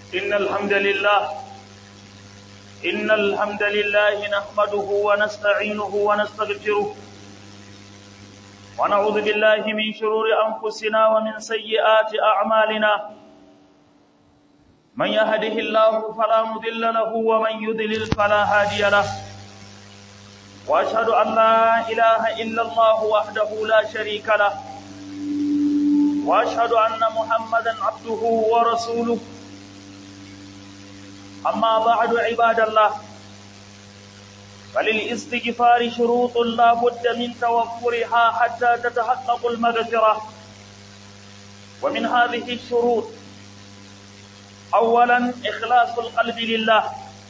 إن الحمد لله إن الحمد لله نحمده ونستعينه ونستغفره ونعوذ بالله من شرور أنفسنا ومن سيئات أعمالنا من يهده الله فلا مضل له ومن يضلل فلا هادي له وأشهد أن لا إله إلا الله وحده لا شريك له وأشهد أن محمدا عبده ورسوله أما بعد عباد الله فللاستغفار شروط لا بد من توفرها حتى تتحقق المغفرة ومن هذه الشروط أولا إخلاص القلب لله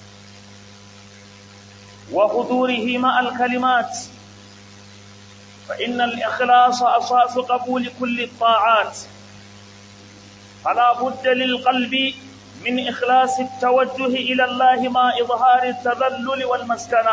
وحضوره مع الكلمات فإن الإخلاص أساس قبول كل الطاعات فلا بد للقلب من إخلاص التوجه إلى الله مع إظهار التذلل والمسكنة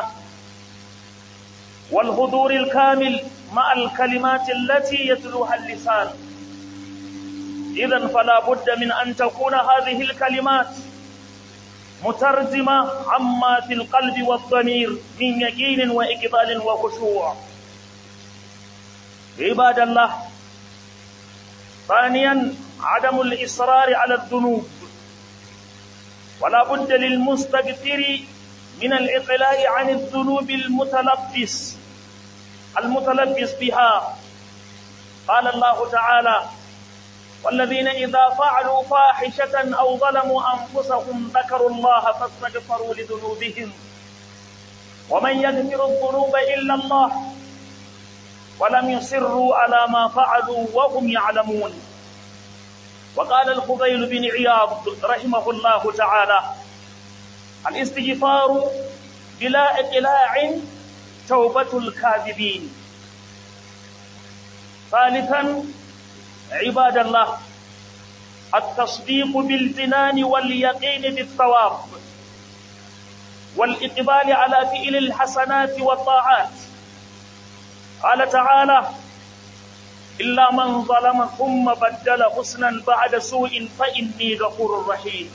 والحضور الكامل مع الكلمات التي يتلوها اللسان إذا فلا بد من أن تكون هذه الكلمات مترجمة عما في القلب والضمير من يقين وإقبال وخشوع عباد الله ثانيا عدم الإصرار على الذنوب ولا بد للمستغفر من الإقلاع عن الذنوب المتلبس المتلبس بها قال الله تعالى والذين إذا فعلوا فاحشة أو ظلموا أنفسهم ذكروا الله فاستغفروا لذنوبهم ومن يغفر الذنوب إلا الله ولم يصروا على ما فعلوا وهم يعلمون وقال الفضيل بن عياض رحمه الله تعالى الاستغفار بلا إقلاع توبة الكاذبين ثالثا عباد الله التصديق بالجنان واليقين بالثواب والإقبال على فعل الحسنات والطاعات قال تعالى إلا من ظلم ثم بدل حسنا بعد سوء فإني غفور رحيم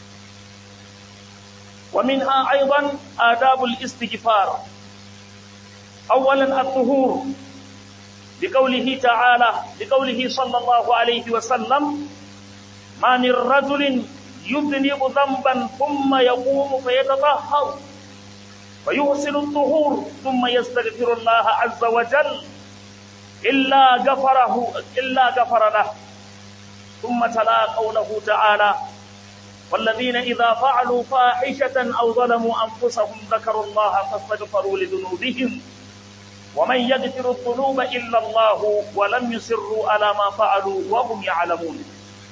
ومنها أيضا آداب الاستغفار أولا الطهور لقوله تعالى لقوله صلى الله عليه وسلم ما من رجل يذنب ذنبا ثم يقوم فيتطهر ويحسن الطهور ثم يستغفر الله عز وجل إلا غفره إلا غفر له ثم تلا قوله تعالى والذين إذا فعلوا فاحشة أو ظلموا أنفسهم ذكروا الله فاستغفروا لذنوبهم ومن يغفر الذنوب إلا الله ولم يصروا على ما فعلوا وهم يعلمون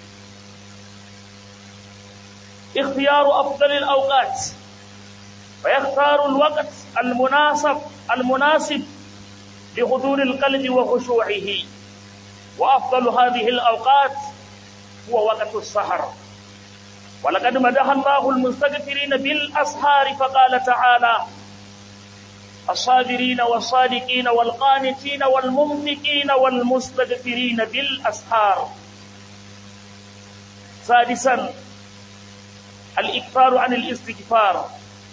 اختيار أفضل الأوقات ويختار الوقت المناسب المناسب لحضور القلب وخشوعه وأفضل هذه الأوقات هو وقت السهر ولقد مدح الله المستغفرين بالأسهار فقال تعالى الصابرين والصادقين والقانتين والمنفقين والمستغفرين بالأسهار سادسا الإكثار عن الاستغفار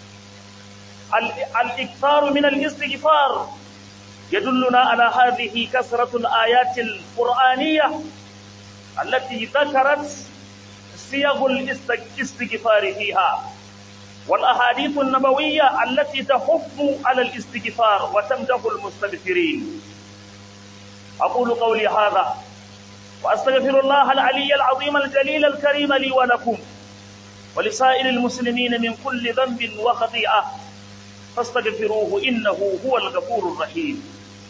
الإكثار من الاستغفار يدلنا على هذه كثرة الآيات القرآنية التي ذكرت صيغ الاستغفار فيها والأحاديث النبوية التي تحث على الاستغفار وتمدح المستغفرين أقول قولي هذا وأستغفر الله العلي العظيم الجليل الكريم لي ولكم ولسائر المسلمين من كل ذنب وخطيئة فاستغفروه إنه هو الغفور الرحيم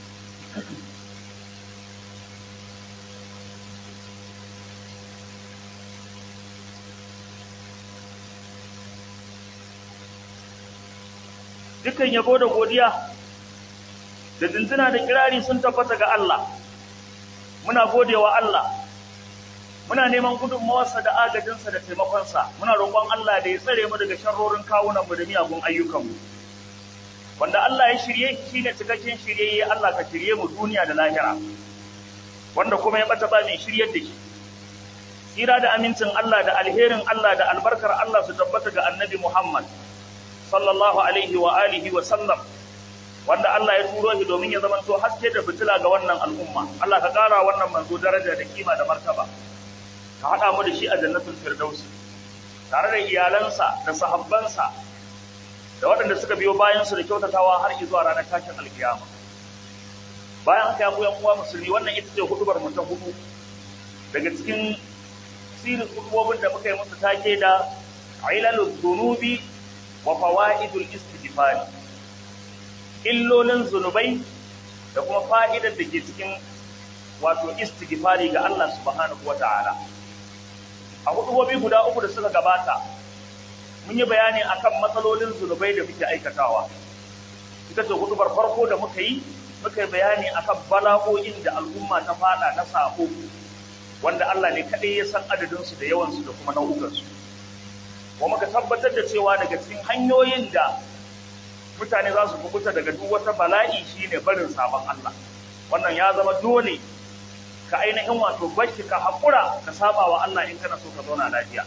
dukan yabo da godiya da dindina da kirari sun tabbata ga Allah muna godewa Allah muna neman gudunmawarsa da agajinsa da taimakonsa muna roƙon Allah da ya tsare mu daga sharrorin kawunanmu da miyagun ayyukanmu wanda Allah ya shirye shi ne cikakken shiryayye Allah ka shirye mu duniya da lahira wanda kuma ya bata ba mai shiryar da shi Tsira da amincin Allah da alherin Allah da albarkar Allah su tabbata ga annabi Muhammad sallallahu alaihi wa alihi wa sallam wanda Allah ya turo shi domin ya zamanto haske da fitila ga wannan al'umma Allah ka ƙara wannan manzo daraja da kima da martaba ka haɗa mu da shi a jannatul firdausi tare da iyalansa da sahabbansa da waɗanda suka biyo bayan su da kyautatawa har zuwa ranar tashin alkiyama bayan haka ya yan uwa musulmi wannan ita ce hudubar mu ta hudu daga cikin sirin hudubobin da muka yi musu take da ailalul dhunubi wa fawaidul istighfar illolin zunubai da kuma fa'idar da ke cikin wato istighfari ga Allah subhanahu wata'ala a hudubobi guda uku da suka gabata mun yi bayani akan matsalolin zunubai da muke aikatawa ita ce hudubar farko da muka yi muka yi bayani akan bala'o'in da al'umma ta fada na sako wanda Allah ne kaɗai ya san adadinsu da yawansu da kuma nau'ukansu kuma muka tabbatar da cewa daga cikin hanyoyin da mutane za su kubuta daga duk wata bala'i shine barin sabon Allah wannan ya zama dole ka ainihin wato bashi ka haƙura ka saba wa Allah in kana so ka zauna lafiya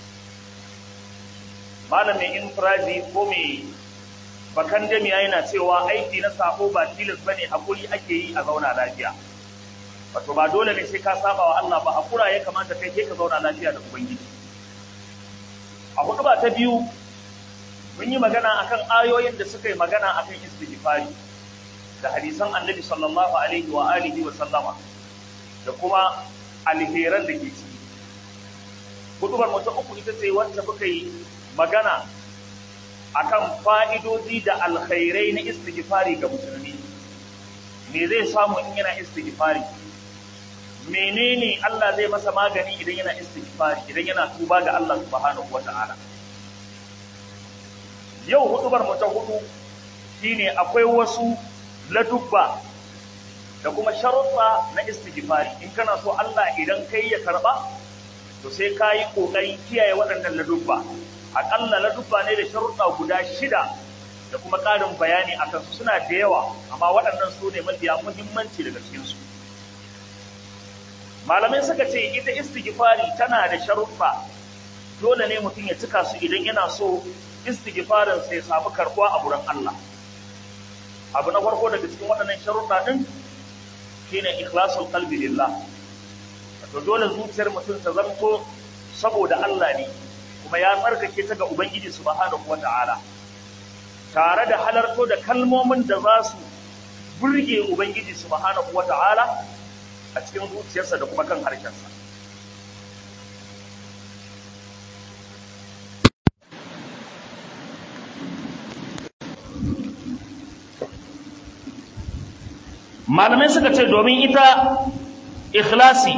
malamin infiraji ko mai bakan jami'a yana cewa aiki na sako ba tilas bane hakuri ake yi a zauna lafiya wato ba dole ne sai ka saba wa Allah ba hakura ya kamata kai ke ka zauna lafiya da ubangiji a hudu ba ta biyu mun yi magana akan ayoyin da suka yi magana akan istighfari da hadisan annabi sallallahu alaihi wa alihi wa sallama da kuma alheran da ke ciki hudubar mu ta uku ita ce wacce muka yi magana akan fa'idoji da alkhairai na istighfari ga musulmi me zai samu in yana istighfari menene Allah zai masa magani idan yana istighfari idan yana tuba ga Allah subhanahu wata'ala yau hudubar mu ta hudu shine akwai wasu ladubba da kuma sharuɗa na istighfari in kana so Allah idan kai ya karba to sai ka yi ƙoƙarin kiyaye waɗannan ladubba aƙalla ladubba ne da sharuɗa guda shida da kuma ƙarin bayani a kansu suna da yawa amma waɗannan su ne mafiya muhimmanci daga cikinsu malamai suka ce ita istighfari tana da sharuɗa dole ne mutum ya cika su idan yana so istighfarin sai samu karɓuwa a gurin Allah abu na farko daga cikin waɗannan sharuɗa ɗin shine ikhlasul qalbi lillah to dole zuciyar mutum ta zanto saboda Allah ne kuma ya tsarkake ta ga Ubangiji subhanahu wata'ala tare da halarto da kalmomin da za su burge Ubangiji subhanahu wata'ala a cikin zuciyarsa da kuma kan harshensa malamai suka ce domin ita ikhlasi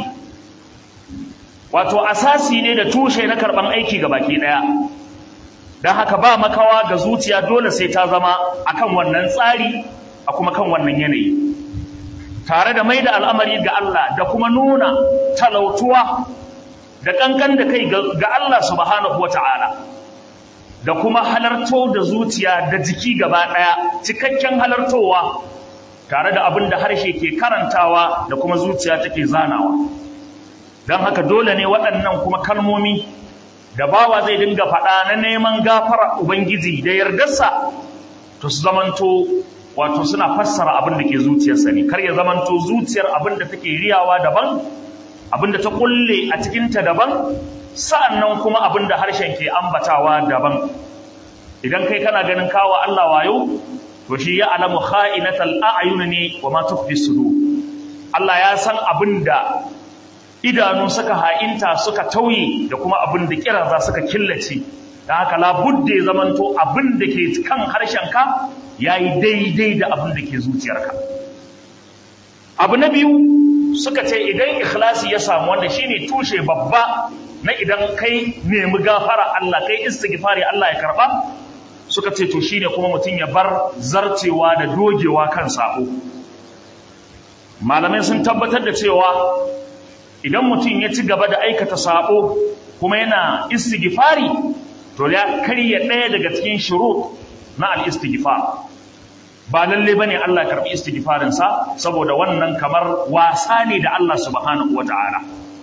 wato asasi ne da tushe na karban aiki ga baki daya don haka ba makawa ga zuciya dole sai ta zama akan wannan tsari a kuma kan wannan yanayi tare da mai da al'amari ga Allah da kuma nuna talautuwa da kankan da kai ga Allah subhanahu wata'ala da kuma halarto da zuciya da jiki gaba daya cikakken halartowa tare da abin da harshe ke karantawa da kuma zuciya take zanawa don haka dole ne waɗannan kuma kalmomi da bawa zai dinga faɗa na neman gafara ubangiji da yardarsa to su zamanto wato suna fassara abin da ke zuciyarsa ne kar ya zamanto zuciyar abin da take riyawa daban abin da ta kulle a cikinta daban sa'annan kuma abin da harshen ke ambatawa daban idan kai kana ganin kawo Allah wayo to shi ya alamu kha'inatal a'yun ne wa ma tukfi sudur Allah ya san abin da idanu suka ha'inta suka tauye da kuma abin da kiraza suka killace dan haka labudde zamanto abin da ke kan harshenka yayi daidai da abin da ke zuciyarka abu na biyu suka ce idan ikhlasi ya samu wanda shine tushe babba na idan kai nemi gafara Allah kai istighfari Allah ya karba suka ce to shine kuma mutum ya bar zarcewa da dogewa kan sako malamai sun tabbatar da cewa idan mutum ya ci gaba da aikata sako kuma yana istighfari to ya karya ɗaya daga cikin shurut na al-istighfar ba lalle bane Allah karbi istighfarin sa saboda wannan kamar wasa ne da Allah subhanahu wataala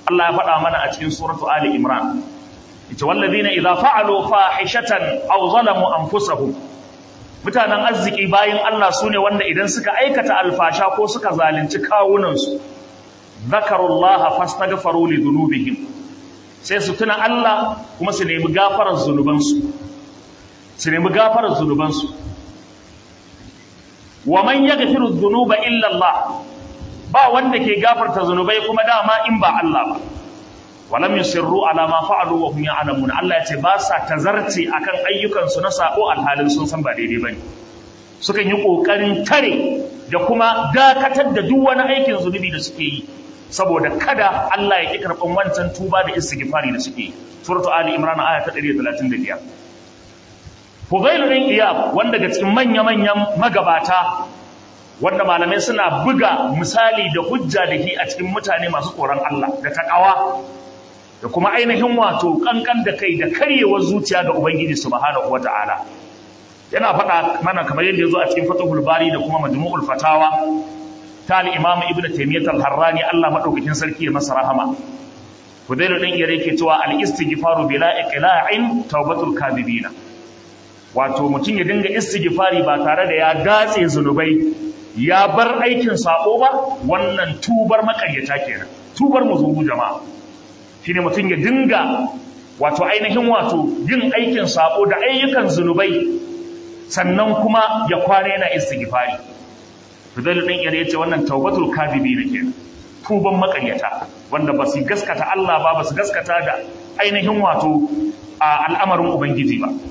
Allah ya faɗa mana a cikin suratu Ali Imran ita wallazina idza fa'alu fahishatan aw zalamu anfusahum mutanen arziki bayin Allah sune wanda idan suka aikata alfasha ko suka zalunci kawunansu zakarullaha fastaghfaru li dhunubihim sai su tuna Allah kuma su nemi gafarar zunubansu su nemi gafarar zunubansu wa man yaghfiru dhunuba illa Allah ba wanda ke gafarta zunubai kuma dama in ba Allah ba walam yusirru ala ma fa'alu wa hum ya'lamun Allah ya ce ba sa tazarci akan ayyukan su na sako alhalin sun san ba daidai bane sukan yi kokarin tare da kuma dakatar da duk wani aikin zunubi da suke yi saboda kada Allah ya ki karban wancan tuba da istighfari da suke yi suratu ali imran aya ta 135 Fudailu ɗin Iyab wanda daga cikin manya-manyan magabata wanda malamai suna buga misali da hujja da shi a cikin mutane masu tsoron Allah da takawa da kuma ainihin wato kankan da kai da karyewar zuciya ga Ubangiji subhanahu wata'ala yana faɗa mana kamar yadda ya zo a cikin Fathul Bari da kuma Majmu'ul Fatawa ta al-Imam Ibn Taymiyyah al-Harrani Allah madaukakin sarki ya masa rahama Fudailu ɗin Iyab yake cewa al-istighfaru bila iqla'in tawbatul kadhibina wato mutum ya dinga istighfari ba tare da ya datse zunubai ya bar aikin sabo ba wannan tubar makaryata kenan tubar muzubu jama'a shine mutum ya dinga wato ainihin wato yin aikin sabo da ayyukan zunubai sannan kuma ya kwana yana istighfari Fidel din yare yace wannan taubatul kadibi ne kenan tuban makaryata wanda ba su gaskata Allah ba ba su gaskata da ainihin wato al'amarin ubangiji ba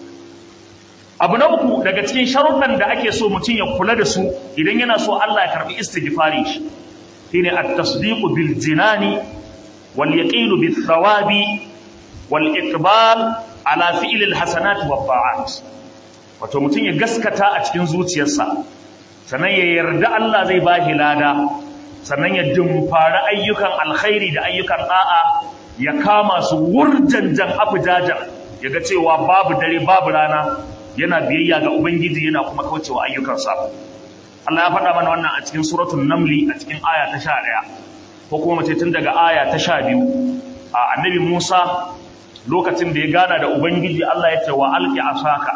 abu na uku daga cikin sharuɗan da ake so mutum ya kula da su idan yana so Allah ya karɓi istighfari shi shine at-tasdiqu bil jinani wal yaqinu bit thawabi wal iqbal ala fi'l al hasanat wa ta'at wato mutum ya gaskata a cikin zuciyarsa sannan ya yarda Allah zai ba shi lada sannan ya dumfara ayyukan alkhairi da ayyukan da'a ya kama su wurjanjan afujajan ya ga cewa babu dare babu rana yana biyayya ga ubangiji yana kuma kaucewa ayyukansa Allah ya faɗa mana wannan a cikin suratul namli a cikin aya ta 11 ko kuma mace tun daga aya ta 12 a annabi Musa lokacin da ya gana da ubangiji Allah ya ce wa alqi asaka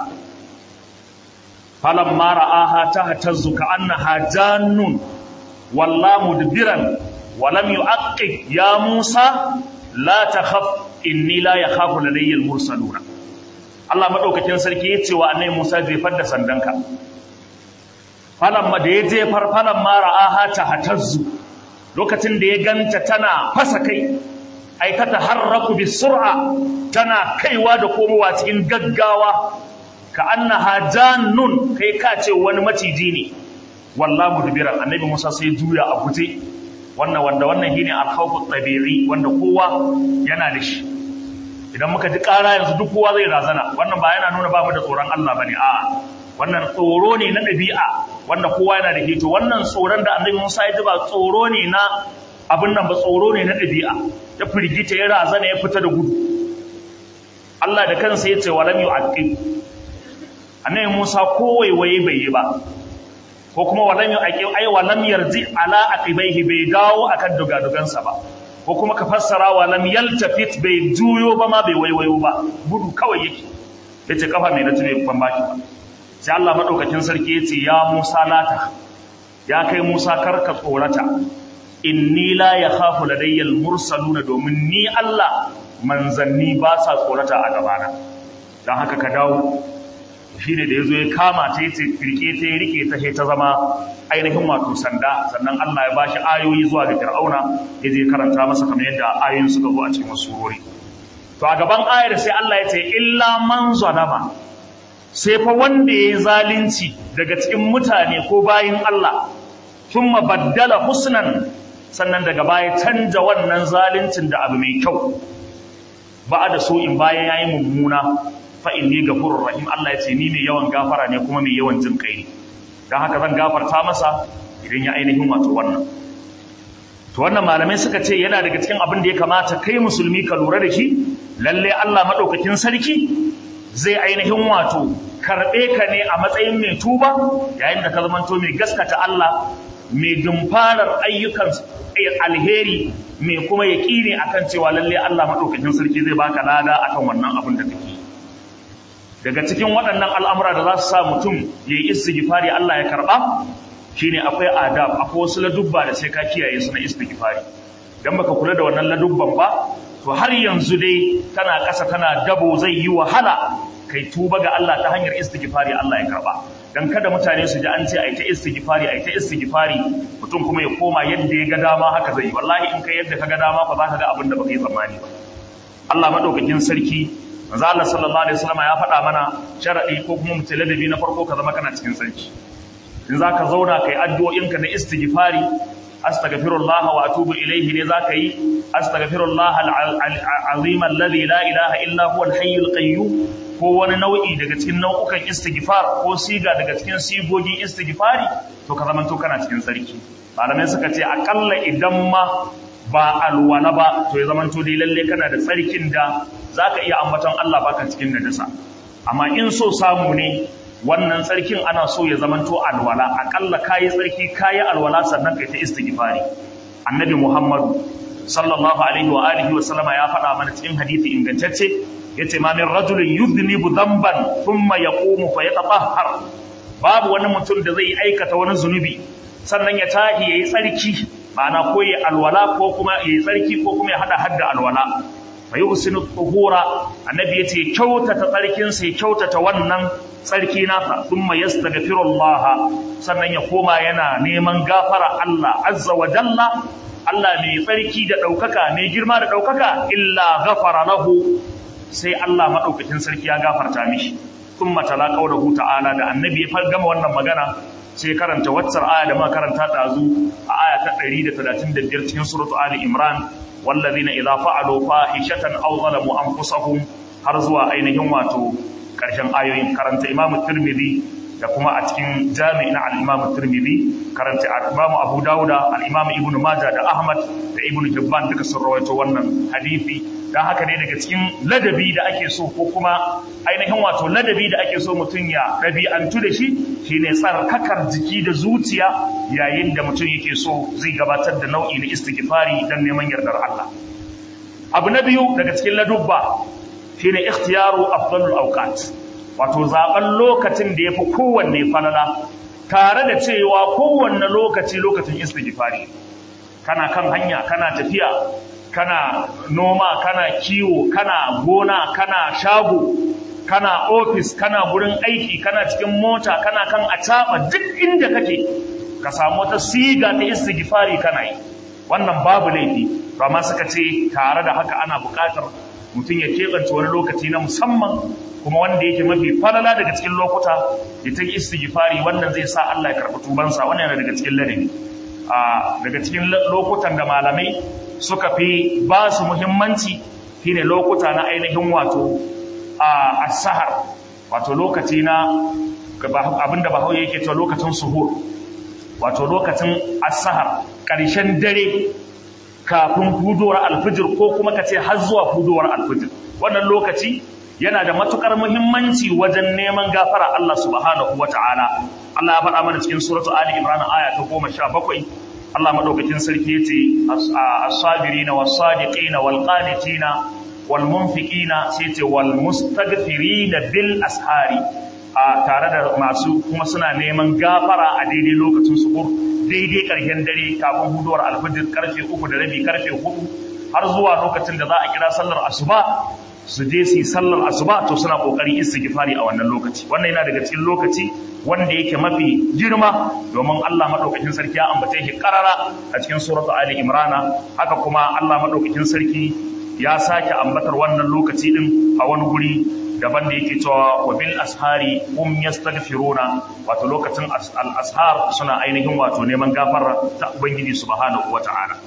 falamma ra'aha tahtazzu ka'annaha jannun walla mudbiran wa lam yu'aqqib ya Musa la takhaf inni la yakhafu ladayya al-mursaluna Allah madaukakin sarki ya ce wa annabi Musa jefar da sandanka falamma da ya jefar falamma ra'aha tahtazzu lokacin da ya ganta tana fasa kai ai ta taharraku bisur'a tana kaiwa da komowa cikin gaggawa ka annaha jannun kai ka ce wani maciji ne wallahu mudbiran annabi Musa sai juya a guje wannan wanda wannan shine al-khawfu tabi'i wanda kowa yana da shi idan muka ji ƙara yanzu duk kowa zai razana wannan ba yana nuna babu da tsoron Allah bane a'a wannan tsoro ne na ɗabi'a wanda kowa yana da hito wannan tsoron da annabi Musa ya ji ba tsoro ne na abin nan ba tsoro ne na ɗabi'a ya firgita ya razana ya fita da gudu Allah da kansa ya ce walam yu'aqib annabi Musa ko waiwaye bai yi ba ko kuma walam yu'aqib ai walam yarji ala aqibaihi bai dawo akan dugadugansa ba ko kuma ka fassara walam yaltafit bai juyo ba ma bai waiwayo ba gudu kawai yake yace kafa mai na tube ban baki ba sai Allah madaukakin sarki yace ya Musa lata ya kai Musa karka tsorata inni la yakhafu ladayya mursaluna domin ni Allah manzanni ba sa tsorata a gabana dan haka ka dawo shine da yazo ya kama ta yace firke ta ya rike ta ta zama ainihin wato sanda sannan Allah ya bashi ayoyi zuwa ga Fir'auna yaje karanta masa kamar yadda ayoyin suka zo a cikin surori to a gaban ayar sai Allah ya ce illa man zalama sai fa wanda ya yi zalunci daga cikin mutane ko bayin Allah sun baddala husnan sannan daga baya canja wannan zaluncin da abu mai kyau ba da so in bayan ya yi mummuna fa inni gafurur rahim Allah ya ce ni mai yawan gafara ne kuma mai yawan jin kai don haka zan gafarta masa idan ya ainihin wato wannan to wannan malamai suka ce yana daga cikin abin da ya kamata kai musulmi ka lura da shi lalle Allah madaukakin sarki zai ainihin wato karɓe ka ne a matsayin mai tuba yayin da ka zamanto mai gaskata Allah mai dumfarar ayyukan alheri mai kuma yaƙini akan cewa lalle Allah madaukakin sarki zai baka lada akan wannan abin da kake daga cikin waɗannan al'amura da za su sa mutum ya yi istighfari Allah ya karɓa shine akwai adab akwai wasu ladubba da sai ka kiyaye su na istighfari dan baka kula da wannan ladubban ba to har yanzu dai tana ƙasa tana dabo zai yi wahala kai tuba ga Allah ta hanyar istighfari Allah ya karba dan kada mutane su ji an ce ai ta istighfari ai ta istighfari mutum kuma ya koma yadda ya ga dama haka zai wallahi in kai yadda ka ga dama fa za ka ga abin da baka yi tsammani ba Allah madaukakin sarki manzo Allah sallallahu alaihi wasallam ya faɗa mana sharadi ko kuma mutaladabi na farko ka zama kana cikin sarki in zaka zauna kai addu'o'inka na istighfari astaghfirullah wa atubu ilayhi ne zaka yi astaghfirullah al-azim alladhi la ilaha illa huwa al-hayyul qayyum ko wani nau'i daga cikin nau'ukan istighfar ko siga daga cikin sigogin istighfari to ka zamanto kana cikin sarki malamai suka ce akalla idan ma ba alwala ba to ya zamanto dai lalle kana da tsarkin da zaka iya ambaton Allah baka cikin najasa amma in so samu ne wannan tsarkin ana so ya zamanto alwala akalla kayi tsarki kayi alwala sannan kai ta istighfari annabi muhammadu sallallahu alaihi wa alihi wa sallama ya faɗa mana cikin hadisi ingantacce yace ma min rajulin yudhnibu dhanban thumma yaqumu fa yatatahhar babu wani mutum da zai aikata wani zunubi sannan ya tahi yayi tsarki ma'ana ko yayi alwala ko kuma yayi tsarki ko kuma ya hada hadda alwala fa yuhsinu tuhura annabi yace kyautata tsarkin sai kyautata wannan tsarki nasa thumma yastaghfirullah sannan ya koma yana neman gafara Allah azza wa jalla Allah mai tsarki da daukaka mai girma da daukaka illa ghafara lahu sai Allah madaukakin sarki ya gafarta mishi thumma tala qawluhu ta'ala da annabi ya gama wannan magana sai karanta waccar aya da muka karanta dazu a aya ta 135 cikin suratu ali imran wallazina idza fa'alu fahishatan aw zalamu anfusahum har zuwa ainihin wato karshen ayoyin karanta Imam Tirmidhi da kuma a cikin jami'i na al-Imam Tirmidhi karanta Imam Abu Dawud al-Imam Ibn Majah da Ahmad da Ibn Hibban duka sun rawaito wannan hadisi dan haka ne daga cikin ladabi da ake so ko kuma ainihin wato ladabi da ake so mutum ya ɗabi'antu da shi shine tsarkakar jiki da zuciya yayin da mutum yake so zai gabatar da nau'i na istighfari dan neman yardar Allah abu na biyu daga cikin ladubba shine ikhtiyaru afdalul awqat wato zaben lokacin da yafi kowanne falala tare da cewa kowanne lokaci lokacin istighfari kana kan hanya kana tafiya kana noma kana kiwo kana gona kana shago kana ofis kana gurin aiki kana cikin mota kana kan acaba duk inda kake ka samu wata siga ta istighfari kana yi wannan babu laifi amma suka ce tare da haka ana buƙatar mutum ya keɓance wani lokaci na musamman kuma wanda yake mafi falala daga cikin lokuta ya ta istighfari wannan zai sa Allah ya karɓi tubansa wannan yana daga cikin ladabi a daga cikin lokutan da malamai suka fi ba su muhimmanci shine lokuta na ainihin wato a asahar wato lokaci na abinda bahaushe yake cewa lokacin suhur wato lokacin asahar ƙarshen dare kafin hudowar alfijir ko kuma ka ce har zuwa hudowar alfijir wannan lokaci yana da matukar muhimmanci wajen neman gafara Allah subhanahu wata'ala Allah ya faɗa mana cikin suratu Ali Imran aya ta 17 Allah madaukakin sarki yace as-sabirina was-sadiqina wal-qanitina wal-munfiqina sai yace wal-mustaghfirina bil ashari a tare da masu kuma suna neman gafara a daidai lokacin suhur daidai ƙarshen dare kafin huduwar alfajir karfe uku da rabi karfe hudu har zuwa lokacin da za a kira sallar asuba su je su yi sallar asuba to suna kokari istighfari a wannan lokaci wannan yana daga cikin lokaci wanda yake mafi girma domin Allah madaukakin sarki ya ambace shi karara a cikin suratu ali imrana haka kuma Allah madaukakin sarki ya sake ambatar wannan lokaci din a wani guri daban da yake cewa wa bil ashari hum yastaghfiruna wato lokacin al ashar suna ainihin wato neman gafara ta ubangiji subhanahu wataala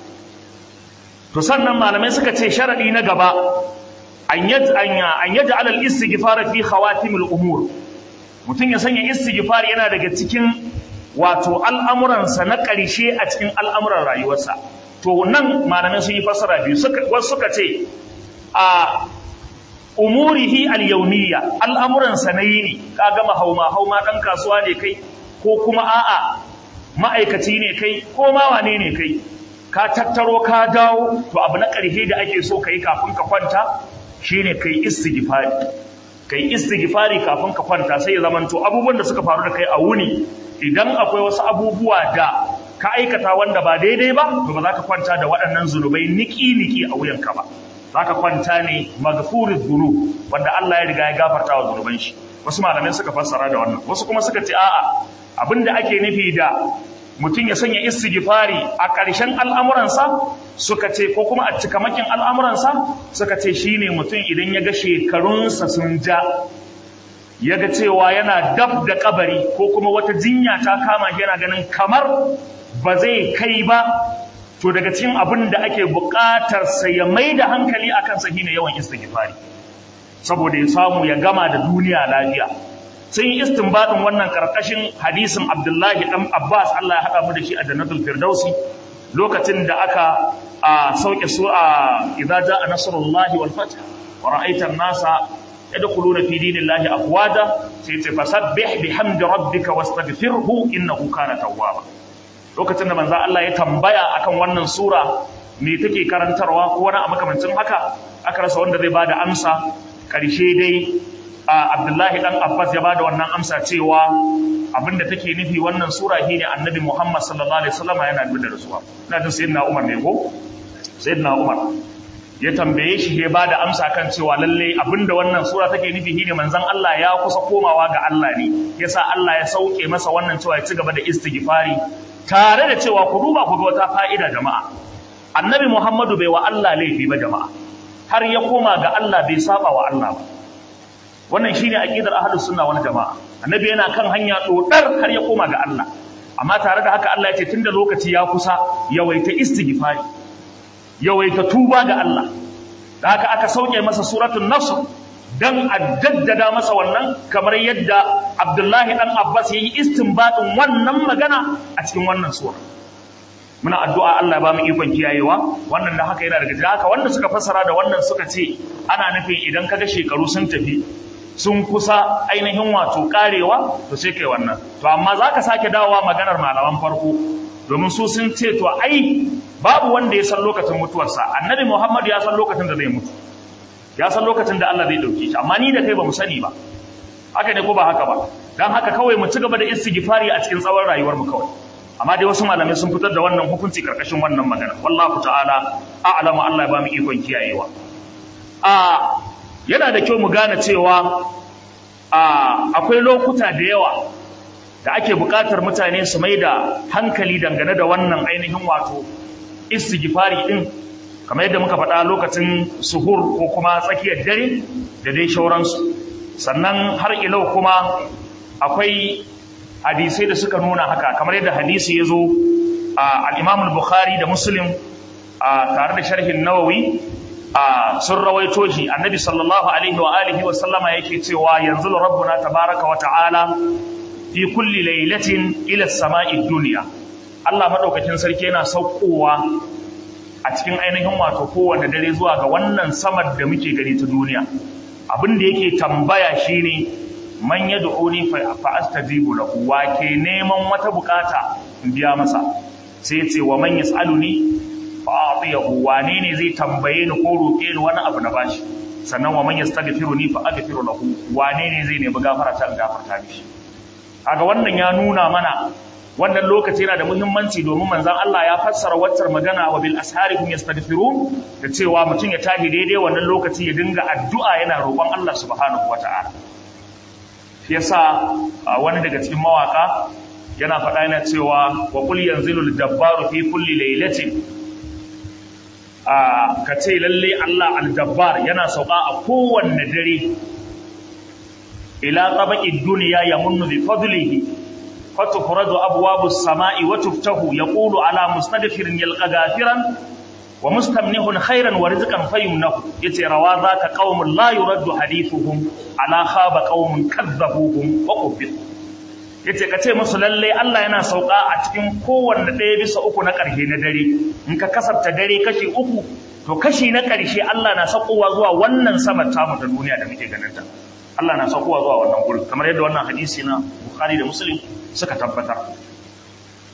to sannan malamai suka ce sharadi na gaba an yaj an yaj'al al istighfar fi khawatim al umur mutum ya sanya istighfar yana daga cikin wato al'amuransa na ƙarshe a cikin al'amuran rayuwarsa to nan malamai sun yi fassara biyu wasu suka ce a umurihi al-yawmiyya al'amuransa na yini ka gama hauma hauma dan kasuwa ne kai ko kuma a'a ma'aikaci ne kai ko ma wane ne kai ka tattaro ka dawo to abu na ƙarshe da ake so ka yi kafin ka kwanta shine kai istighfari kai istighfari kafin ka kwanta sai ya zamanto abubuwan da suka faru da kai a wuni idan akwai wasu abubuwa da ka aikata wanda ba daidai ba to ba za ka kwanta da waɗannan zunubai niki-niki a wuyanka ba za ka kwanta ne magfurin dhunub wanda Allah ya riga ya gafarta wa zunuban shi wasu malamai suka fassara da wannan wasu kuma suka ce a'a abinda ake nufi da mutum ya sanya istighfari a ƙarshen al'amuransa suka ce ko kuma a cikamakin al'amuransa suka ce shine mutum idan ya ga shekarunsa sun ja ya ga cewa yana dab da kabari ko kuma wata jinya ta kama shi yana ganin kamar ba zai kai ba to daga cikin abin da ake buƙatar sa ya mai da hankali a kansa shine yawan istighfari saboda ya samu ya gama da duniya lafiya sun yi istinbadin wannan karkashin hadisin Abdullahi dan Abbas Allah ya haɗa mu da shi a Jannatul Firdausi lokacin da aka a sauke su a idza jaa nasrullahi wal fath wa ra'aita an-nasa yadkhuluna fi dinillahi afwaja sai ce fasabbih bihamdi rabbika wastaghfirhu innahu kana tawwaba lokacin da manzo Allah ya tambaya akan wannan sura me take karantarwa ko wani a makamancin haka aka rasa wanda zai bada amsa karshe dai Abdullahi dan Abbas ya bada wannan amsa cewa abinda take nufi wannan sura shine Annabi Muhammad sallallahu alaihi wasallam yana da rasuwa ina jin sayyidina Umar ne ko sayyidina Umar ya tambaye shi ya bada amsa kan cewa lalle abinda wannan sura take nufi shine manzon Allah ya kusa komawa ga Allah ne yasa Allah ya sauke masa wannan cewa ya ci gaba da istighfari tare da cewa ku duba ku ga wata fa'ida jama'a Annabi Muhammadu bai wa Allah laifi ba jama'a har ya koma ga Allah bai saba wa Allah ba wannan shine aqidar ahlus sunna wal jamaa annabi yana kan hanya dodar har ya koma ga Allah amma tare da haka Allah ya ce tunda lokaci ya kusa yawaita istighfari yawaita tuba ga Allah da haka aka sauke masa suratul nasr dan a jaddada masa wannan kamar yadda Abdullahi dan Abbas yayi istinbatin wannan magana a cikin wannan sura muna addu'a Allah ya ba mu ikon kiyayewa wannan da haka yana daga haka wanda suka fassara da wannan suka ce ana nufin idan kaga shekaru sun tafi sun kusa ainihin wato karewa to sai kai wannan to amma zaka sake dawowa maganar malaman farko domin su sun ce to ai babu wanda ya san lokacin mutuwarsa annabi Muhammad ya san lokacin da zai mutu ya san lokacin da Allah zai dauke shi amma ni da kai ba mu sani ba haka ne ko ba haka ba dan haka kawai mu ci gaba da istighfari a cikin tsawon rayuwar mu kawai amma dai wasu malamai sun fitar da wannan hukunci karkashin wannan magana wallahu ta'ala a'lamu Allah ya ba mu ikon kiyayewa a yana da kyau mu gane cewa akwai lokuta da yawa da ake buƙatar mutane su mai da hankali dangane da wannan ainihin wato istighfari din kamar yadda muka faɗa lokacin suhur ko kuma tsakiyar dare da dai shauransu sannan har ilau kuma akwai hadisai da suka nuna haka kamar yadda hadisi ya zo a al bukhari da muslim tare da sharhin nawawi a sun rawaito shi annabi sallallahu alaihi wa alihi wa sallama yake cewa yanzu rabbuna tabaraka wa ta'ala fi kulli lailatin ila samai dunya Allah madaukakin sarki yana saukowa a cikin ainihin wato kowanne dare zuwa ga wannan samar da muke gani ta duniya abin da yake tambaya shine man yad'uni fa astajibu lahu wa ke neman wata bukata in biya masa sai ya ce wa man yasaluni fa'atiyahu wane ne zai tambaye ni ko roke ni wani abu na bashi sannan wa man yastaghfiruni fa aghfiru lahu wane ne zai nemi gafara ta gafarta mishi kaga wannan ya nuna mana wannan lokaci yana da muhimmanci domin manzon Allah ya fassara waccar magana wa bil asharihum yastaghfirun da cewa mutum ya tashi daidai wannan lokaci ya dinga addu'a yana roƙon Allah subhanahu wata'ala shi yasa wani daga cikin mawaka yana faɗa yana cewa wa qul yanzilul jabbaru fi kulli laylatin ka ce lalle Allah aljabbar yana sauka a kowanne dare ila tabaqid dunya yamunnu bi fadlihi fatufradu abwabus samai wa tuftahu yaqulu ala mustaghfirin yalqa ghafiran wa mustamnihun khairan wa rizqan fayumnahu yace rawa zaka qaumun la yuraddu hadithuhum ala khaba qaumun kadzabuhum wa qubbitu yace ka ce musu lalle Allah yana sauka a cikin kowanne ɗaya bisa uku na ƙarshe na dare in ka kasafta dare kashi uku to kashi na ƙarshe Allah na sakowa zuwa wannan sama tamu ta duniya da muke ganin ta Allah na sakowa zuwa wannan gurin kamar yadda wannan hadisi na Bukhari da Muslim suka tabbatar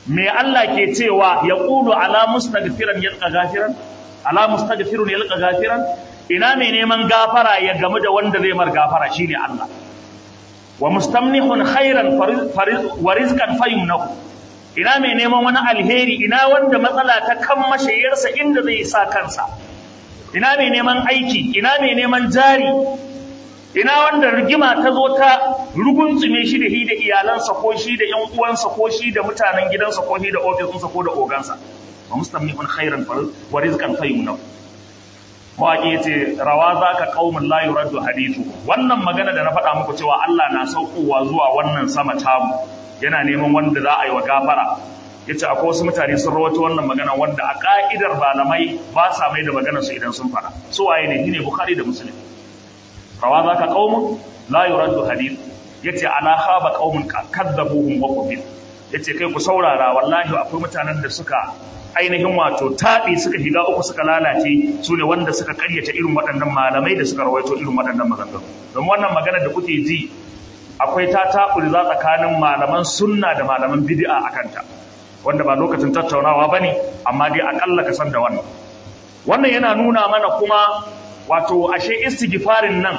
me Allah ke cewa ya qulu ala mustaghfiran yalqa ghafiran ala mustaghfirun yalqa ghafiran ina mai neman gafara ya gamu da wanda zai mar gafara shine Allah wa mustamnihun khairan wa rizqan fayumnahu ina mai neman wani alheri ina wanda matsala ta kan mashayarsa inda zai sa kansa ina mai neman aiki ina mai neman jari ina wanda rigima ta zo ta rugunzume shi da shi da iyalansa ko shi da ƴan uwansa ko shi da mutanen gidansa ko shi da ofisinsa ko da ogansa wa mustamnihun khairan wa rizqan fayumnahu mawaƙi ya ce rawa za ka ƙaumin layu raddu hadithu wannan magana da na faɗa muku cewa Allah na saukowa zuwa wannan sama tamu yana neman wanda za a yi wa gafara ya ce akwai wasu mutane sun rawato wannan magana wanda a ƙa'idar malamai ba sa mai da magana su idan sun faɗa su waye ne shine bukhari da muslim rawa za ka ƙaumin layu raddu hadithu ya ce ala khaba ƙaumin kadzabuhum wa qubil ya ce kai ku saurara wallahi akwai mutanen da suka ainihin wato taɓi suka shiga uku suka lalace su ne wanda suka karyata irin waɗannan malamai da suka rawaito irin waɗannan maganganu don wannan magana da kuke ji akwai ta taɓuri za tsakanin malaman sunna da malaman bid'a a kanta wanda ba lokacin tattaunawa ba ne amma dai aƙalla ka san da wannan wannan yana nuna mana kuma wato ashe istighfarin nan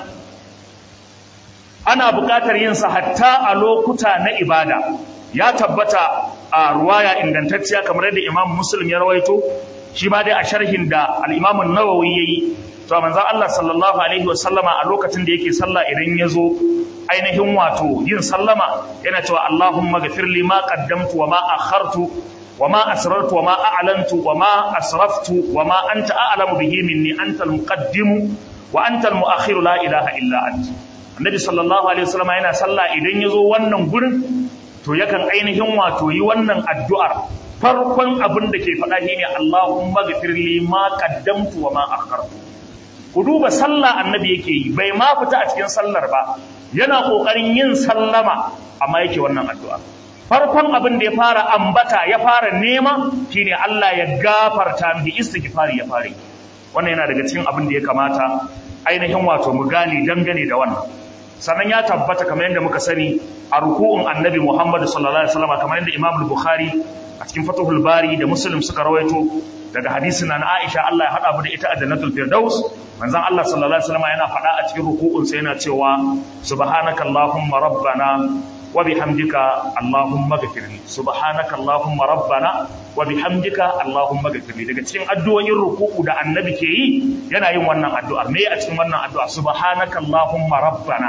ana buƙatar yin sa hatta a lokuta na ibada ya tabbata a ruwaya ingantacciya kamar yadda Imam Muslim ya rawaito shi ma dai a sharhin da al-Imam an-Nawawi yayi to manzon Allah sallallahu alaihi wasallama a lokacin da yake sallah idan ya zo ainihin wato yin sallama yana cewa Allahumma ghafir li ma qaddamtu wa ma akhartu wa ma asrartu wa ma a'lantu wa ma asraftu wa ma anta a'lamu bihi minni anta al-muqaddimu wa anta al-mu'akhiru la ilaha illa anta Annabi sallallahu alaihi wasallama yana sallah idan ya zo wannan gurin to yakan ainihin wato yi wannan addu'ar farkon abin da ke faɗa shi ne Allahumma ghafir li ma qaddamtu wa ma akhartu ku duba sallah annabi yake yi bai ma fita a cikin sallar ba yana kokarin yin sallama amma yake wannan addu'a farkon abin da ya fara ambata ya fara nema shine Allah ya gafarta mishi istighfari ya fare wannan yana daga cikin abin da ya kamata ainihin wato mu gane dangane da wannan sannan ya tabbata kamar yadda muka sani a ruku'un annabi Muhammad sallallahu alaihi wasallam kamar yadda Imam Bukhari a cikin Fathul Bari da Muslim suka rawaito daga hadisin nan Aisha Allah ya hada mu da ita a Jannatul Firdaus manzon Allah sallallahu alaihi wasallam yana faɗa a cikin ruku'un sa yana cewa subhanakallahumma rabbana wa bihamdika allahumma ghfirli subhanakallahumma rabbana wa bihamdika allahumma ghfirli daga cikin addu'o'in ruku'u da annabi ke yi yana yin wannan addu'ar me a cikin wannan addu'a subhanakallahumma rabbana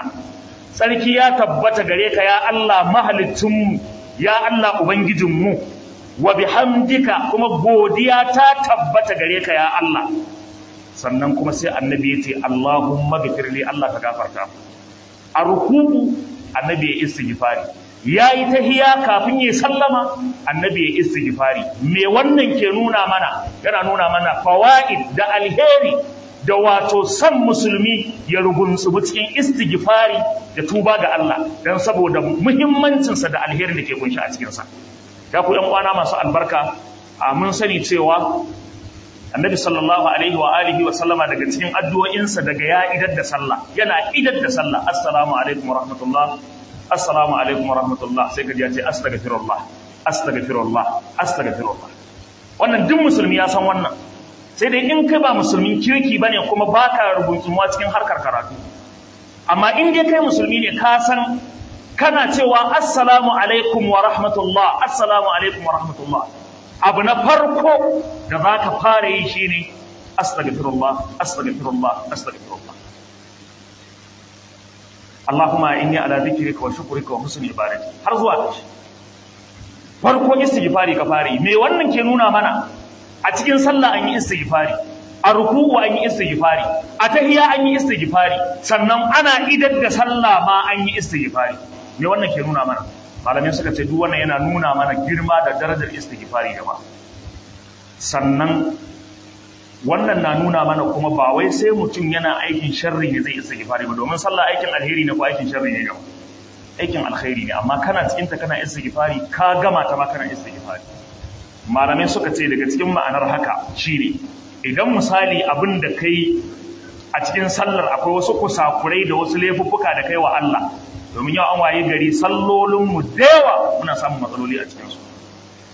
sarki ya tabbata gare ka ya Allah mahalicinmu ya Allah ubangijinmu wa bihamdika kuma godiya ta tabbata gare ka ya Allah sannan kuma sai annabi ya ce Allahumma ghfirli Allah ka gafarta a ruku'u annabi ya istighfari yayi tahiya kafin ya sallama annabi ya istighfari me wannan ke nuna mana yana nuna mana fawaid da alheri da wato san musulmi ya rugunsubu cikin istighfari da tuba ga Allah dan saboda muhimmancinsa da alherin da ke kunshi a cikinsa ya ku yan uwana masu albarka a mun sani cewa annabi sallallahu alaihi wa alihi wa sallama daga cikin addu'o'insa daga ya idar da sallah yana idar da sallah assalamu alaikum wa rahmatullah assalamu alaikum wa rahmatullah sai kaji ya ce astaghfirullah astaghfirullah astaghfirullah wannan duk musulmi ya san wannan sai dai in kai ba musulmin kirki bane kuma baka rubutumuwa cikin harkar karatu amma in dai kai musulmi ne ka san kana cewa assalamu alaikum wa rahmatullah assalamu alaikum wa rahmatullah abu na farko da za ka fara yi shi ne astaghfirullah astaghfirullah astaghfirullah Allahumma inni ala dhikrika wa shukrika wa husni ibadati har zuwa ƙarshe farko istighfari ka fara yi me wannan ke nuna mana a cikin sallah an yi istighfari a ruku'u an yi istighfari a tahiyya an yi istighfari sannan ana idar da sallah ma an yi istighfari me wannan ke nuna mana malamai suka ce duk wannan yana nuna mana girma da darajar istighfari gaba sannan wannan na nuna mana kuma ba wai sai mutum yana aikin sharri ne zai istighfari ba domin sallah aikin alheri ne ko aikin sharri ne gaba aikin alkhairi ne amma kana cikin ta kana istighfari ka gama ta ma kana istighfari malamai suka ce daga cikin ma'anar haka shine idan misali abin da kai a cikin sallar akwai wasu kusakurai da wasu laifuffuka da kai wa Allah domin yau an waye gari sallolinmu da yawa muna samun matsaloli a cikinsu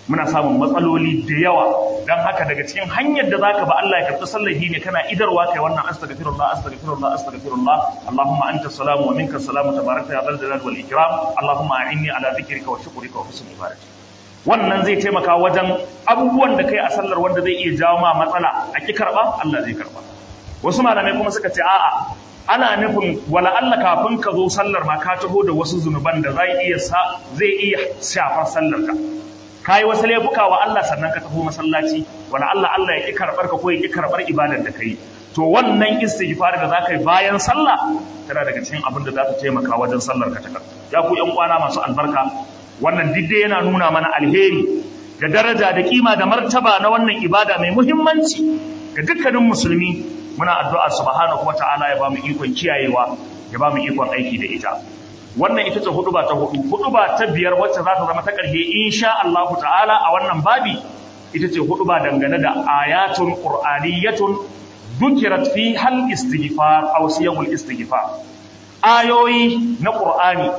muna samun matsaloli da yawa don haka daga cikin hanyar da zaka ba Allah ya karɓi sallahi ne kana idarwa kai wannan astaghfirullah astaghfirullah astaghfirullah Allahumma anta salamu wa minka salamu tabarakta ya zal jalal wal ikram Allahumma a'inni ala dhikrika wa shukrika wa husni ibadati wannan zai taimaka wajen abubuwan da kai a sallar wanda zai iya jawo ma matsala a ki karba Allah zai karba wasu malamai kuma suka ce a'a ana nufin wala Allah kafin ka zo sallar ma ka taho da wasu zunuban da zai iya zai iya shafar sallar ka kai wasu laifuka wa Allah sannan ka taho masallaci wala Allah Allah ya ki karbar ka ko ya ki karbar ibadar da kai to wannan istighfar da zaka yi bayan sallah tana daga cikin abin da za ta taimaka wajen sallar ka ta ya ku yan kwana masu albarka wannan didde yana nuna mana alheri da daraja da kima da martaba na wannan ibada mai muhimmanci ga dukkanin musulmi muna addu'a subhanahu wata'ala ya bamu ikon kiyayewa ya bamu ikon aiki da ita wannan ita ce huduba ta hudu huduba ta biyar wacce za ta zama ta ƙarshe insha Allah ta'ala a wannan babi ita ce huduba dangane da ayatun qur'aniyatun dukirat fi hal istighfar aw siyamul istighfar ayoyi na qur'ani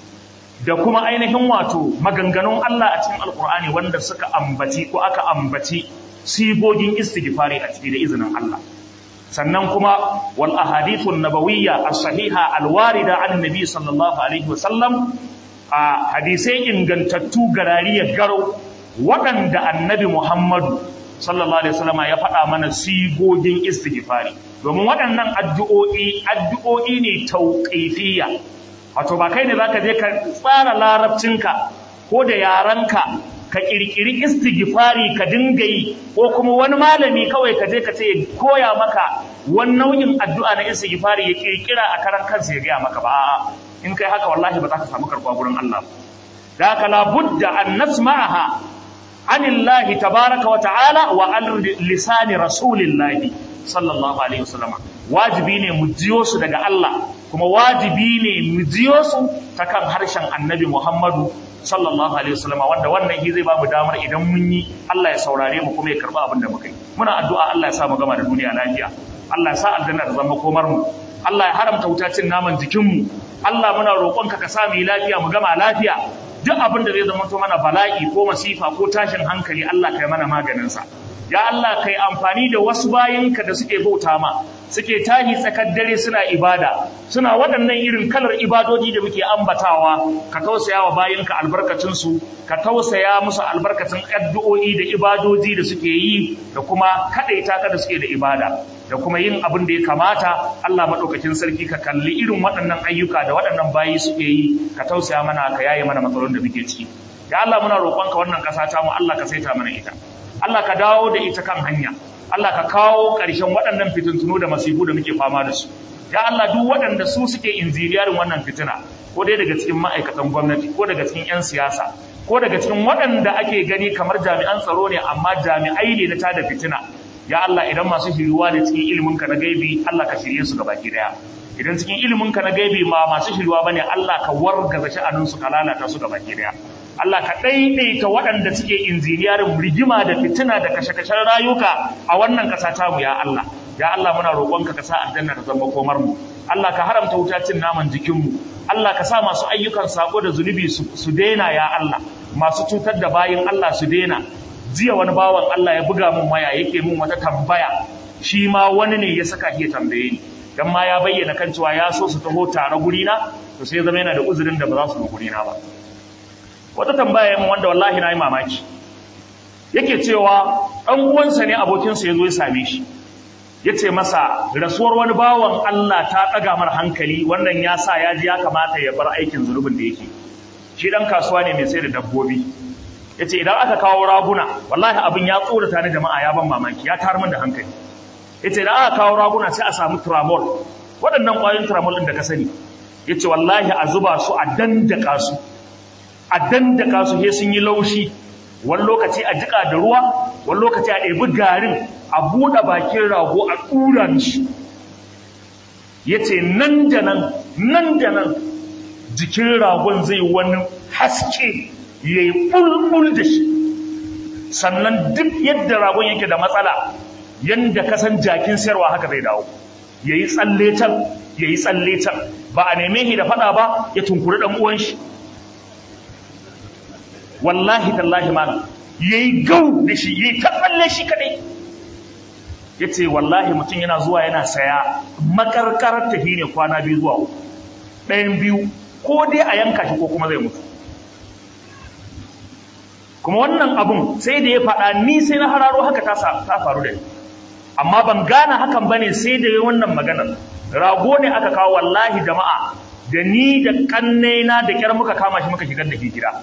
da kuma ainihin wato maganganun Allah a cikin alqur'ani wanda suka ambaci ko aka ambaci sigogin istighfari a cikin da izinin Allah sannan kuma wal ahadithun nabawiyya as-sahiha al-warida an nabi sallallahu alaihi wasallam a hadisai ingantattu garariyar garo waɗanda annabi Muhammadu sallallahu alaihi wasallam ya faɗa mana sigogin istighfari domin waɗannan addu'o'i addu'o'i ne tauqifiyya wato ba kai ne zaka je ka tsara larabcinka ko da yaranka ka kirkiri istighfari ka dinga yi ko kuma wani malami kawai ka je ka ce koya maka wani nau'in addu'a na istighfari ya kirkira a karan kansa ya gaya maka ba a'a in kai haka wallahi ba za ka samu karɓa gurin Allah da haka la budda an nasma'aha anillahi tabaraka wa ta'ala wa an lisani rasulillahi sallallahu alaihi wasallam wajibi ne mu jiyo su daga Allah kuma wajibi ne mu jiyo su ta kan harshen annabi Muhammadu sallallahu alaihi wasallam wanda wannan shi zai bamu damar idan mun yi Allah ya saurare mu kuma ya karba abin da muka yi muna addu'a Allah ya sa mu gama da duniya lafiya Allah ya sa aljanna ta zama komar mu Allah ya haramta wuta cin naman jikin mu Allah muna roƙonka ka sa mu yi lafiya mu gama lafiya duk abin da zai zama to mana bala'i ko masifa ko tashin hankali Allah kai mana maganin sa ya Allah kai amfani da wasu bayinka da suke bauta ma suke tahi tsakar dare suna ibada suna waɗannan irin kalar ibadoji da muke ambatawa ka tausaya wa bayinka albarkacin su ka tausaya musu albarkacin addu'o'i da ibadoji da suke yi da kuma kadaita ka da suke da ibada da kuma yin abin da ya kamata Allah madaukakin sarki ka kalli irin waɗannan ayyuka da waɗannan bayi suke yi ka tausaya mana ka yaye mana matsalolin da muke ciki ya Allah muna roƙonka wannan ƙasa ta mu Allah ka saita mana ita Allah ka dawo da ita kan hanya Allah ka kawo ƙarshen waɗannan fitintunu da masifu da muke fama da su ya Allah duk waɗanda su suke injiniyarin wannan fitina ko dai daga cikin ma'aikatan gwamnati ko daga cikin 'yan siyasa ko daga cikin waɗanda ake gani kamar jami'an tsaro ne amma jami'ai ne na tada fitina ya Allah idan masu shiriwa ne cikin iliminka na gaibi Allah ka shirye su gabaki daya idan cikin iliminka na gaibi ma masu shiriwa bane Allah ka wargaza sha'aninsu ka lalata su gabaki daya Allah ka ɗaiɗaita waɗanda suke injiniyarin rigima da fitina da kashe-kashen rayuka a wannan ƙasa ta mu ya Allah. Ya Allah muna roƙonka ka sa aljanna ta zama komar mu. Allah ka haramta wuta cin naman jikin mu. Allah ka sa masu ayyukan sako da zunubi su daina ya Allah. Masu cutar da bayin Allah su daina. Jiya wani bawan Allah ya buga mun waya yake mun wata tambaya. Shi ma wani ne ya saka ya tambaye ni. Dan ma ya bayyana kan cewa ya so su taho tare gurina to sai zama yana da uzurin da ba za su zo gurina ba. wata tambaya mun wanda wallahi na yi mamaki yake cewa ɗan uwansa ne abokinsa ya zo ya same shi ya ce masa rasuwar wani bawan Allah ta ɗaga mar hankali wannan ya sa ya ji ya kamata ya bar aikin zunubin da yake shi ɗan kasuwa ne mai sai da dabbobi ya ce idan aka kawo raguna wallahi abin ya tsorata ni jama'a ya ban mamaki ya tar min da hankali ya ce idan aka kawo raguna sai a samu tramol waɗannan ƙwayoyin tramol ɗin da ka sani ya ce wallahi a zuba su a dandaka su a dandaka su he sun yi laushi wani lokaci a jika da ruwa wani lokaci a ɗebi garin a buɗe bakin rago a ɗura mishi ya ce nan da nan nan da nan jikin ragon zai wani haske ya yi ɓulɓul da shi sannan duk yadda ragon yake da matsala yadda kasan jakin sayarwa haka zai dawo ya yi tsalle can ya yi tsalle can ba a neme shi da faɗa ba ya tunkuri ɗan uwan shi wallahi tallahi malam yayi gau da shi yayi ta tsalle shi kadai yace wallahi mutum yana zuwa yana saya makarkarar tafi ne kwana biyu zuwa uku ɗayan biyu ko dai a yanka shi ko kuma zai mutu kuma wannan abun sai da ya faɗa ni sai na hararo haka ta faru da ni amma ban gane hakan bane sai da yi wannan maganar rago ne aka kawo wallahi jama'a da ni da kannaina da kyar muka kama shi muka shigar da shi gida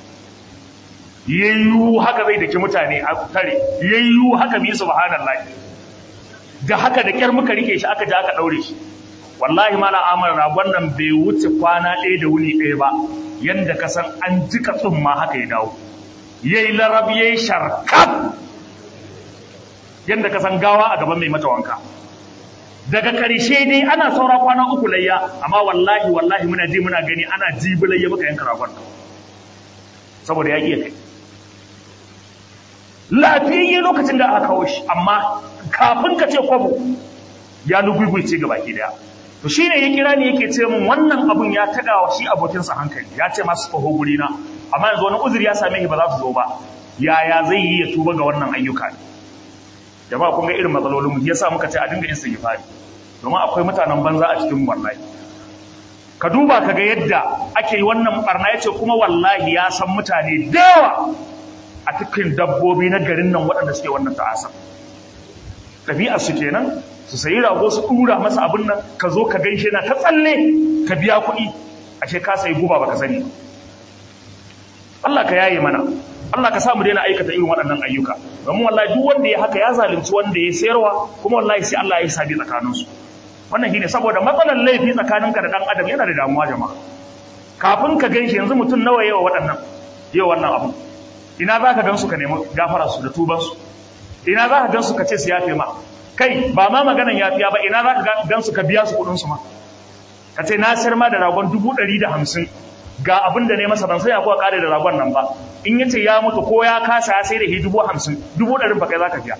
yayyu haka zai daki mutane a tare yayyu haka bi subhanallahi da haka da kyar muka rike shi aka je aka daure shi wallahi mala amal ragon nan bai wuce kwana ɗaya da wuni ɗaya ba yanda ka san an jika tsumma haka ya dawo yayi larab yayi sharkaf yanda ka san gawa a gaban mai mata wanka daga ƙarshe dai ana saura kwana uku layya amma wallahi wallahi muna ji muna gani ana jibi layya muka yanka ragon saboda ya iya kai lafiyayye lokacin da aka kawo shi amma kafin ka ce kwabo ya lugugulce ga baki daya to shine ya kira ni yake ce min wannan abun ya taga wa shi abokinsa hankali ya ce masu taho guri na amma yanzu wani uzuri ya same shi ba za su zo ba yaya zai yi ya tuba ga wannan ayyuka ne jama'a kun ga irin matsalolin mu yasa muka ce a dinga istighfari domin akwai mutanen banza a cikin wallahi ka duba ka ga yadda ake yi wannan barna yace kuma wallahi ya san mutane da yawa a cikin dabbobi na garin nan waɗanda suke wannan ta'asa ɗabi'ar su kenan su sayi rago su ɗura masa abin nan ka zo ka gaishe na ta tsalle ka biya kuɗi ashe ka sayi guba baka sani Allah ka yaye mana Allah ka sa mu daina aikata irin waɗannan ayyuka domin wallahi duk wanda ya haka ya zalunci wanda ya sayarwa kuma wallahi sai Allah ya sabi tsakanin su wannan shine saboda matsalar laifi tsakaninka da dan adam yana da damuwa jama'a kafin ka ganshi yanzu mutum nawa yawa waɗannan yawa wannan abu ina za ka gansu ka nemi gafara su da tuban su ina za ka gansu ka ce su yafe ma kai ba ma maganan yafiya ba ina za ka gansu ka biya su kuɗin su ma ka ce na sayar ma da ragon dubu ɗari da hamsin ga abin da ne masa ban sai kuwa kare da ragon nan ba in yace ya mutu ko ya kasa ya sai da dubu hamsin dubu ɗarin ba kai za ka biya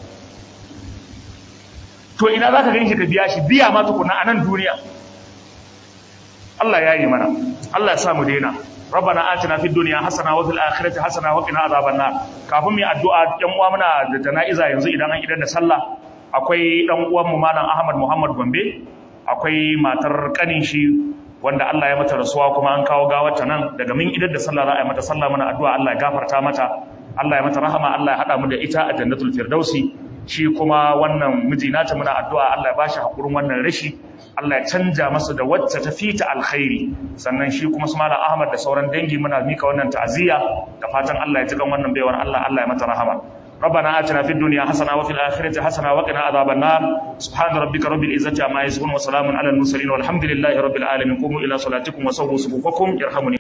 to ina za ka ganshi ka biya shi biya ma tukuna a nan duniya Allah ya yi mana Allah ya sa mu daina ربنا آتنا في الدنيا حسنة وفي الآخرة حسنة وقنا عذاب النار kafin mu addu'a yan uwa muna da jana'iza yanzu idan an idan da sallah akwai dan uwan mu malam Ahmad Muhammad Gombe akwai matar kanin shi wanda Allah ya mata rasuwa kuma an kawo gawarta nan daga min idan da sallah za a yi mata sallah mana addu'a Allah ya gafarta mata Allah ya mata rahama Allah ya hada mu da ita a jannatul firdausi shi kuma wannan miji nata muna addu'a Allah ya bashi hakurin wannan rashi Allah ya canja masa da wacce ta fita alkhairi sannan shi kuma su malam Ahmad da sauran dangi muna mika wannan ta'aziyya da fatan Allah ya ji kan wannan baiwar Allah Allah ya mata rahama ربنا آتنا في الدنيا حسنة وفي الآخرة حسنة وقنا عذاب النار سبحان ربك رب العزة عما يصفون وسلام على المرسلين والحمد لله رب العالمين قوموا إلى صلاتكم وسووا صفوفكم يرحمني